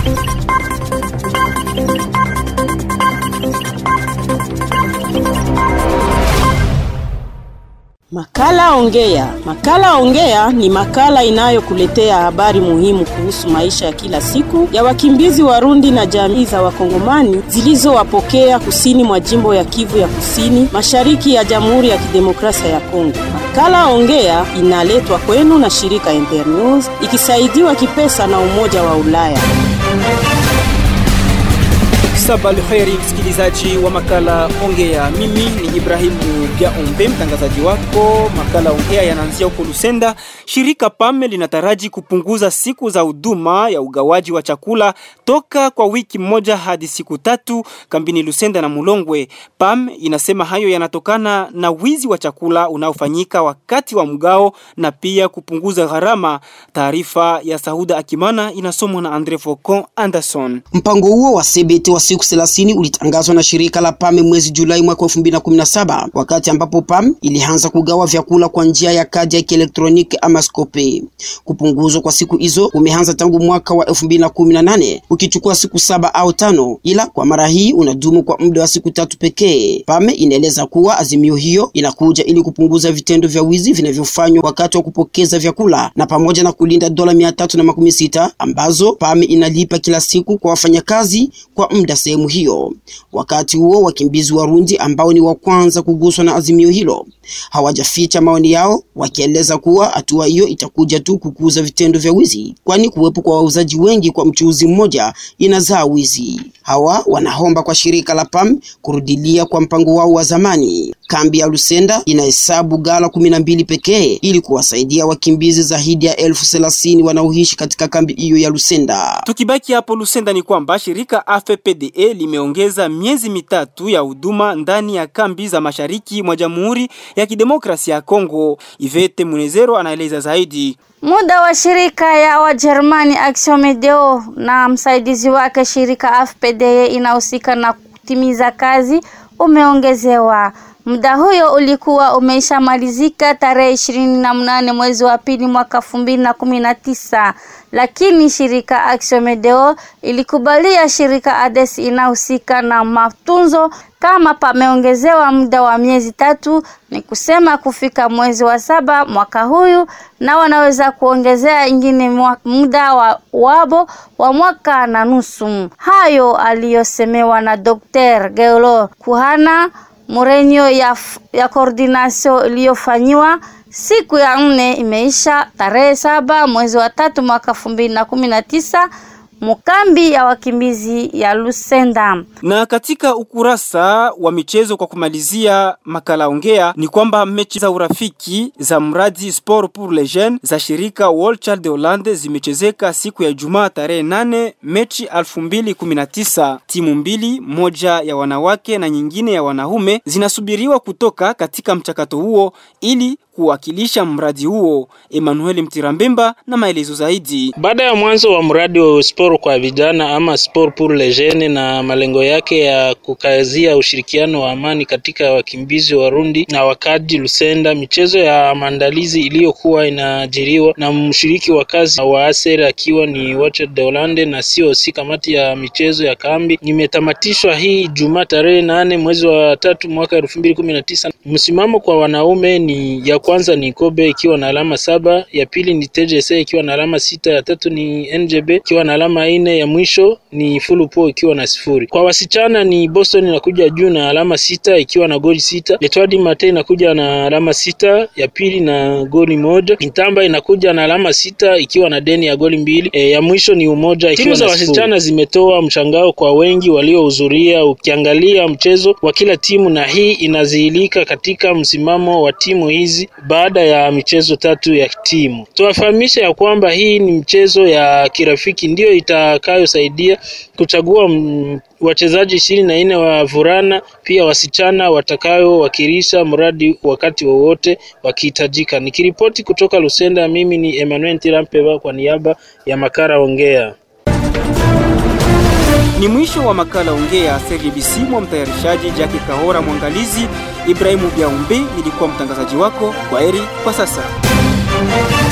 Makala Ongea. Makala Ongea ni makala inayokuletea habari muhimu kuhusu maisha ya kila siku ya wakimbizi Warundi na jamii za Wakongomani zilizowapokea kusini mwa jimbo ya Kivu ya Kusini, mashariki ya Jamhuri ya Kidemokrasia ya Kongo. Makala Ongea inaletwa kwenu na shirika Internews ikisaidiwa kipesa na Umoja wa Ulaya. Sabal kheri msikilizaji wa makala Ongea, mimi ni Ibrahimu Biaombe, mtangazaji wako. Makala Ongea yanaanzia huko Lusenda. Shirika PAM linataraji kupunguza siku za huduma ya ugawaji wa chakula toka kwa wiki moja hadi siku tatu kambini Lusenda na Mulongwe. PAM inasema hayo yanatokana na wizi wa chakula unaofanyika wakati wa mgao na pia kupunguza gharama. Taarifa ya Sahuda Akimana inasomwa na Andre Focon Anderson. Mpango huo wa CBT wa siku 30 ulitangazwa na shirika la PAM mwezi Julai mwaka 2017 wakati ambapo PAM ilianza kugawa vyakula kwa njia ya kadi ya kielektroniki ama skope. Kupunguzwa kwa siku hizo kumeanza tangu mwaka wa 2018 ukichukua siku saba au tano, ila kwa mara hii unadumu kwa muda wa siku tatu pekee. PAM inaeleza kuwa azimio hiyo inakuja ili kupunguza vitendo vya wizi vinavyofanywa wakati wa kupokeza vyakula na pamoja na kulinda dola mia tatu na makumi sita ambazo PAM inalipa kila siku kwa wafanyakazi kwa muda sehemu hiyo. Wakati huo wakimbizi Warundi ambao ni wa kwanza kuguswa na azimio hilo hawajaficha maoni yao, wakieleza kuwa hatua hiyo itakuja tu kukuza vitendo vya wizi, kwani kuwepo kwa wauzaji wengi kwa mchuuzi mmoja inazaa wizi. Hawa wanaomba kwa shirika la PAM kurudilia kwa mpango wao wa zamani. Kambi ya Lusenda inahesabu gala kumi na mbili pekee ili kuwasaidia wakimbizi zaidi ya elfu thelathini wanaoishi katika kambi hiyo ya Lusenda. Tukibaki hapo Lusenda ni kwamba shirika AFPDE limeongeza miezi mitatu ya huduma ndani ya kambi za mashariki mwa Jamhuri ya Kidemokrasia ya Kongo. Ivete Munezero anaeleza zaidi. Muda wa shirika ya Wajerumani Action Medeo na msaidizi wake shirika AFPDE inahusika na kutimiza kazi umeongezewa. Muda huyo ulikuwa umeshamalizika tarehe ishirini na mnane mwezi wa pili mwaka elfu mbili na kumi na tisa, lakini shirika Action Medeo ilikubalia shirika ADES inahusika na matunzo kama pameongezewa muda wa miezi tatu, ni kusema kufika mwezi wa saba mwaka huyu, na wanaweza kuongezea ingine muda wa wabo wa mwaka na nusu. Hayo aliyosemewa na Dr. Geolo Kuhana Murenyo ya, ya koordinasio iliyofanyiwa siku ya nne imeisha tarehe saba mwezi wa tatu mwaka elfu mbili na kumi na tisa mukambi ya wakimbizi ya Lusenda. Na katika ukurasa wa michezo, kwa kumalizia makala ongea, ni kwamba mechi za urafiki za mradi Sport pour les Jeunes za shirika World Child de Hollande zimechezeka siku ya Ijumaa tarehe nane Mechi 2019. Timu mbili, moja ya wanawake na nyingine ya wanaume, zinasubiriwa kutoka katika mchakato huo ili kuwakilisha mradi huo. Emmanuel Mtirambemba na maelezo zaidi. Baada ya mwanzo wa mradi wa sport kwa vijana ama sport pour les jeunes na malengo yake ya kukazia ushirikiano wa amani katika wakimbizi Warundi na wakaji Lusenda, michezo ya maandalizi iliyokuwa inaajiriwa na mshiriki wa kazi wa ASER akiwa ni Watchet de Hollande na COC kamati ya michezo ya kambi imetamatishwa hii Jumaa tarehe nane mwezi wa tatu mwaka elfu mbili kumi na tisa. Msimamo kwa wanaume ni ya kwanza ni Kobe ikiwa na alama saba, ya pili ni TJC ikiwa na alama sita, ya tatu ni NJB ikiwa na alama nne, ya mwisho ni Fulupo ikiwa na sifuri. Kwa wasichana ni Boston inakuja juu na alama sita ikiwa na goli sita, Letwadi Mate inakuja na alama sita, ya pili na goli moja, Intamba inakuja na alama sita ikiwa na deni ya goli mbili, e, ya mwisho ni Umoja ikiwa na sifuri. Timu za wasichana zimetoa mshangao kwa wengi waliohudhuria, ukiangalia mchezo wa kila timu, na hii inazihilika katika msimamo wa timu hizi baada ya michezo tatu ya timu. Tuwafahamisha ya kwamba hii ni mchezo ya kirafiki ndiyo itakayosaidia kuchagua wachezaji ishirini na nne wa vulana pia wasichana watakayowakilisha mradi wakati wowote wakihitajika. Nikiripoti kutoka Lusenda, mimi ni Emmanuel Tirampeba kwa niaba ya Makara Ongea. Ni mwisho wa makala Ongea CRBC mwa mtayarishaji Jackie Kahora, mwangalizi Ibrahimu Biaumbe, nilikuwa mtangazaji wako. Kwa heri kwa sasa.